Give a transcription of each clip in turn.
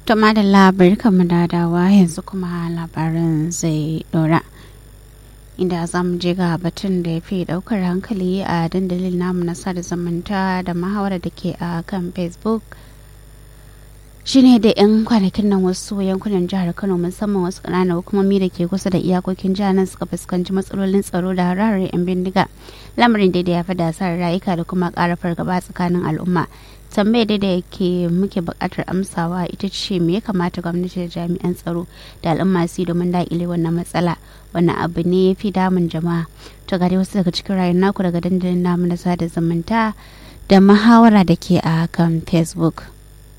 To madalla barkanmu da dawa yanzu kuma labarin zai dora. Inda za mu je ga batun da ya fi daukar hankali a dandalin namu na sada zumunta da mahawara da ke a kan Facebook. shine da 'yan kwanakin nan wasu yankunan jihar kano musamman wasu ƙananan hukumomi da ke kusa da iyakokin jihar nan suka fuskanci matsalolin tsaro da hararar 'yan bindiga lamarin da ya fi da asarar rayuka da kuma ƙara fargaba tsakanin al'umma tambayar da da yake muke buƙatar amsawa ita ce me ya kamata gwamnati da jami'an tsaro da al'umma su domin daƙile wannan matsala wannan abu ne ya fi damun jama'a to gare wasu daga cikin rayuwar naku daga dandalin namu na sada zumunta da muhawara da ke a kan facebook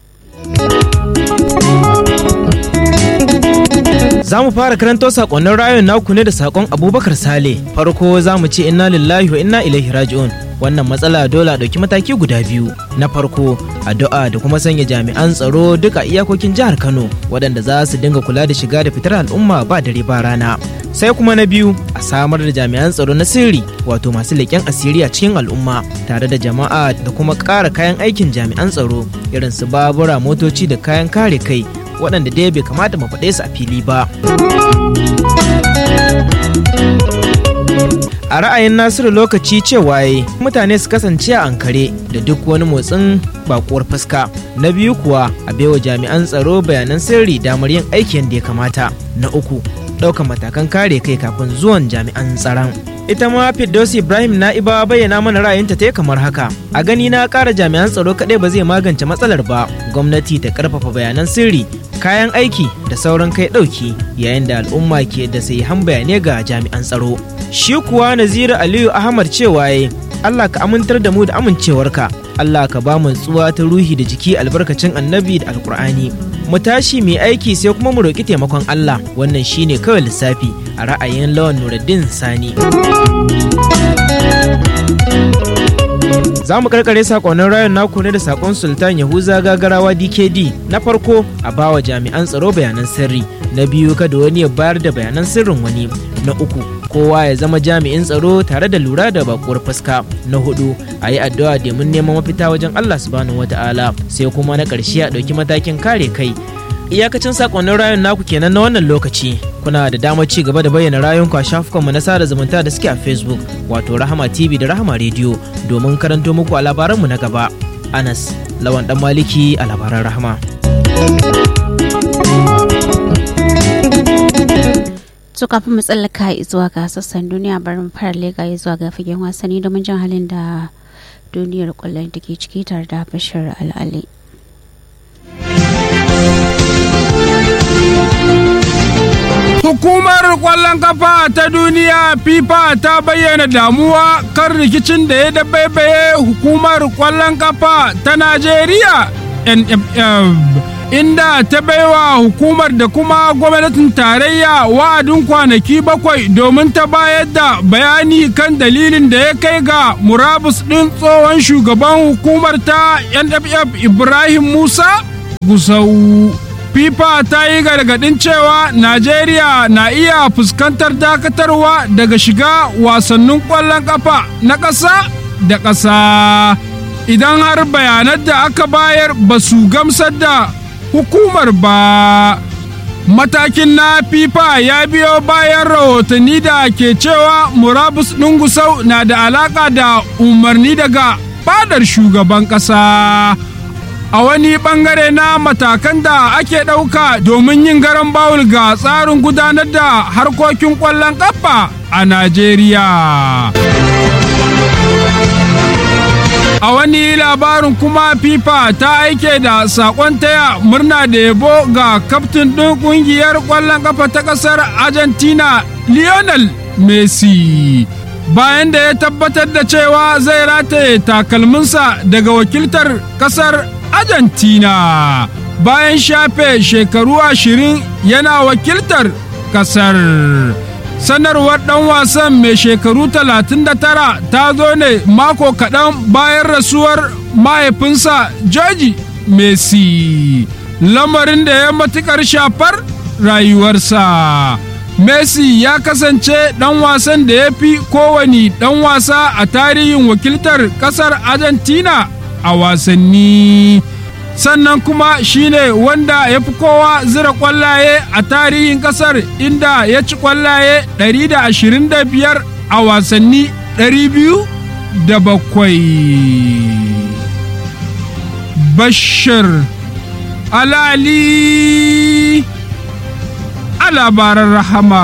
Za mu fara karanto sakonnin rayun naku ne da sakon Abubakar Sale. Farko za mu ce inna lillahi wa inna ilaihi raji'un. Wannan matsala dole a ɗauki mataki guda biyu. Na farko, addu'a da kuma sanya jami'an tsaro duka iyakokin jihar Kano waɗanda za su dinga kula da shiga da fitar al'umma ba dare ba rana. Sai kuma na biyu, a samar da jami'an tsaro na sirri wato masu leƙen asiri a cikin al'umma tare da jama'a da kuma ƙara kayan aikin jami'an tsaro irin su babura motoci da kayan kare kai waɗanda dai bai kamata mu faɗe su a fili ba. A ra'ayin Nasiru lokaci cewa ya mutane su kasance a ankare da duk wani motsin bakuwar fuska. Na biyu kuwa a baiwa jami'an tsaro bayanan sirri damar yin aiki yadda ya kamata. Na uku ɗaukan matakan kare kai kafin zuwan jami'an tsaron. ita ma Firdaus Ibrahim Na'iba bayyana mana ra'ayinta ta kamar haka. A gani na ƙara jami'an tsaro kaɗai ba zai magance matsalar ba. Gwamnati ta ƙarfafa bayanan sirri, kayan aiki da sauran kai ɗauki yayin da al'umma ke da han bayanai ga jami'an tsaro. Shi kuwa Naziru Aliyu Ahmad cewa ya Allah ka amintar da mu da amincewarka. Allah ka ba mu tsuwa ta ruhi da jiki albarkacin annabi da alkur'ani. Mu tashi mai aiki sai kuma mu roƙi taimakon Allah wannan shine kawai lissafi a ra'ayin lawan Nuruddin Sani. Za mu karkare sakonnin rayun naku ne da sakon Sultan Yahuza Gagarawa DKD na farko a bawa jami'an tsaro bayanan sirri, na biyu kada wani ya bayar da bayanan sirrin wani, na uku kowa ya zama jami'in tsaro tare da lura da bakuwar fuska, na hudu a yi addu'a domin neman mafita wajen Allah subhanahu wata'ala sai kuma na ƙarshe a ɗauki matakin kare kai. iyakacin sakonnin rayun naku kenan na wannan lokaci kuna da damar ci gaba da bayyana rayunku a shafukanmu na sada zumunta da suke a facebook wato rahama tv da rahama rediyo domin karanto muku a labaranmu na gaba anas lawan dan maliki a labaran rahama to kafin mu tsallaka zuwa ga sassan duniya barin fara lega zuwa ga fagen wasanni domin jan halin da duniyar kwallon da ke ciki tare da bashir al'ali Hukumar ƙwallon kafa ta duniya FIFA ta bayyana damuwa kan rikicin da ya dabaibaye hukumar ƙwallon kafa ta Najeriya NFF. Inda ta baiwa hukumar da kuma gwamnatin tarayya wa'adin kwanaki bakwai domin ta bayar da bayani kan dalilin da ya kai ga murabus ɗin tsohon shugaban hukumar ta NFF Ibrahim Musa Gusau. FIFA ta yi gargaɗin cewa Najeriya na iya fuskantar dakatarwa daga shiga wasannin ƙwallon ƙafa na ƙasa da ƙasa idan har bayanan da aka bayar ba su gamsar da hukumar ba. Matakin na FIFA ya biyo bayan rahotanni da ke cewa murabus ɗungusau na da alaƙa da umarni daga fadar shugaban ƙasa. a wani bangare na matakan da ake ɗauka domin yin garan bawul ga tsarin gudanar da harkokin ƙwallon ƙafa a Najeriya. A wani labarin kuma FIFA ta aike da saƙon taya murna da yabo ga kaftin ɗin ƙungiyar ƙwallon ƙafa ta ƙasar Argentina Lionel Messi. Bayan da ya tabbatar da cewa zai rataye takalminsa daga wakiltar ƙasar Argentina bayan shafe shekaru ashirin yana wakiltar kasar. Sanarwar ɗan wasan mai shekaru 39 ta zo ne mako kaɗan bayan rasuwar mahaifinsa George Messi. Lamarin da ya matuƙar shafar rayuwarsa. Messi ya kasance ɗan wasan da ya fi kowane ɗan wasa a tarihin wakiltar ƙasar Argentina a wasanni sannan kuma shine wanda ya fi kowa zira kwallaye a tarihin kasar inda ya ci kwallaye 125 a wasanni 207 bashir alali a labaran rahama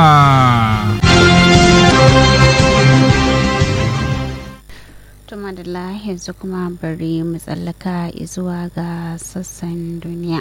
Tuma da yanzu kuma bari mu tsallaka zuwa ga sassan duniya.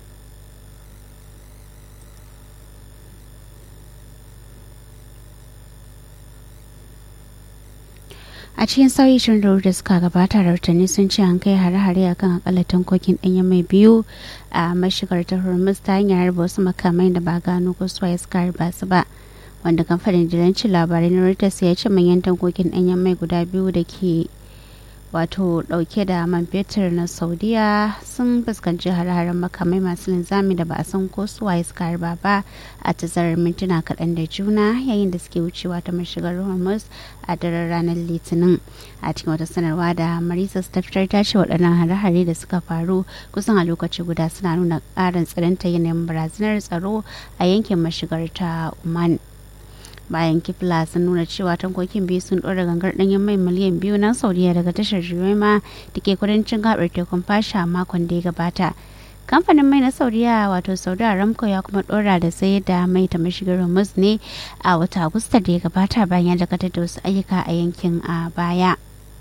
a cikin sauyi shirin da suka gabata rahotanni sun ce an kai hare-hare akan akalla tankokin ɗanyen mai biyu a mashigar ta hormuz ta hanyar harba wasu makamai da ba gano ko suwaye suka harba su ba wanda kamfanin dilancin labarai na reuters ya ce manyan tankokin ɗanyen mai guda biyu da ke wato dauke da man fetur na saudiya sun fuskanci hare-haren makamai masu linzami da ba a san ko suwaye suka harba ba a tazarar mintuna kaɗan da juna yayin da suke wucewa ta mashigar hormuz a daren ranar litinin a cikin wata sanarwa da marisa ta fitar ta ce waɗannan hare-hare da suka faru kusan a lokaci guda suna nuna ƙarin tsananta yanayin barazanar tsaro a yankin mashigar ta oman bayan kifla sun nuna cewa tankokin biyu sun ɗora gangar ɗanyen mai miliyan biyu na saudiya daga tashar jumaima da ke kudancin gabar tekun fasha makon da ya gabata kamfanin mai na saudiya wato saudi aramco ya kuma ɗora da sai da mai ta mashigar hormuz ne a wata agusta da ya gabata bayan ya dakatar da wasu ayyuka a yankin a baya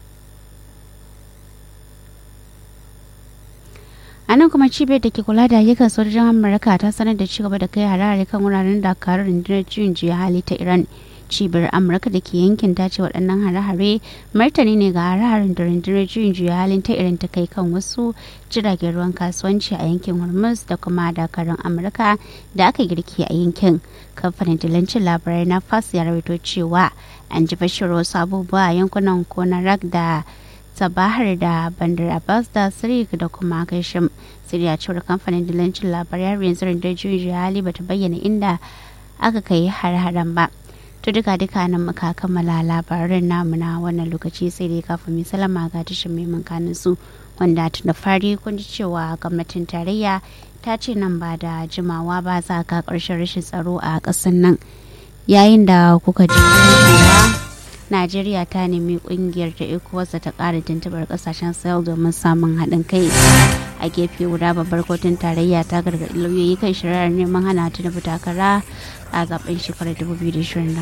a nan kuma cibiyar da ke kula da ayyukan sojojin amurka ta sanar da cigaba da kai harare kan wuraren dakarun rundunar juyin juya hali ta iran cibiyar amurka da ke yankin ta ce waɗannan hare-hare martani ne ga hare-haren da rundunar juyin juya halin ta iran ta kai kan wasu jiragen ruwan kasuwanci a yankin hormuz da kuma dakarun amurka da aka girki a yankin kamfanin dilancin labarai na fas ya rawaito cewa an ji bashir wasu abubuwa a yankunan konarak da sabahar da bandar abbas da sirik da kuma kashim siriya cewar kamfanin dilancin labarai har yanzu rundunar juyin hali bata bayyana inda aka kai har-haren ba to duka duka nan muka kammala labaran namu na wannan lokaci sai dai kafin mai salama ga tashin mai kanin su wanda tun da fari kun ji cewa gwamnatin tarayya ta ce nan ba da jimawa ba za ka karshen rashin tsaro a ƙasar nan yayin da kuka ji najeriya ta nemi kungiyar da ecowas ta kara tuntubar kasashen sahel domin samun haɗin kai a gefe guda babbar kotun tarayya ta gargaɗi lauyoyi kan shari'ar neman hana ta da takara a zaben shekarar 2027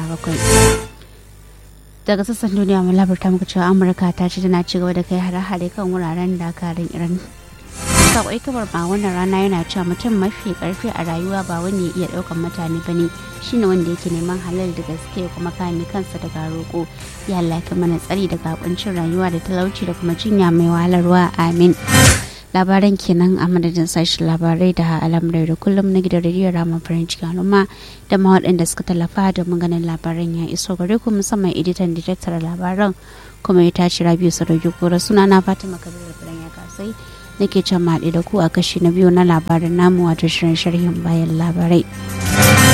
daga sassan duniya mu labarta muku cewa amurka ta ce tana ci gaba da kai hare-hare kan wuraren dakarun iran sakwai kabar ba wannan rana yana cewa mutum mafi karfi a rayuwa ba wani ya iya daukan mutane bane shine wanda yake neman halal da gaske kuma kame kansa daga roƙo ya lafi mana tsari daga kuncin rayuwa da talauci da kuma jinya mai wahalarwa amin labaran kenan a madadin sashen labarai da al'amurai da kullum na gidan rediyo rama farin cikin al'umma da ma waɗanda suka tallafa da maganin labaran ya iso gare ku musamman editan da tattara labaran kuma ya tashi rabiu sadauki kura suna na fatima kabir da ya kasai nake can maɗi da ku a kashi na biyu na labarin namu wato shirin sharhin bayan labarai.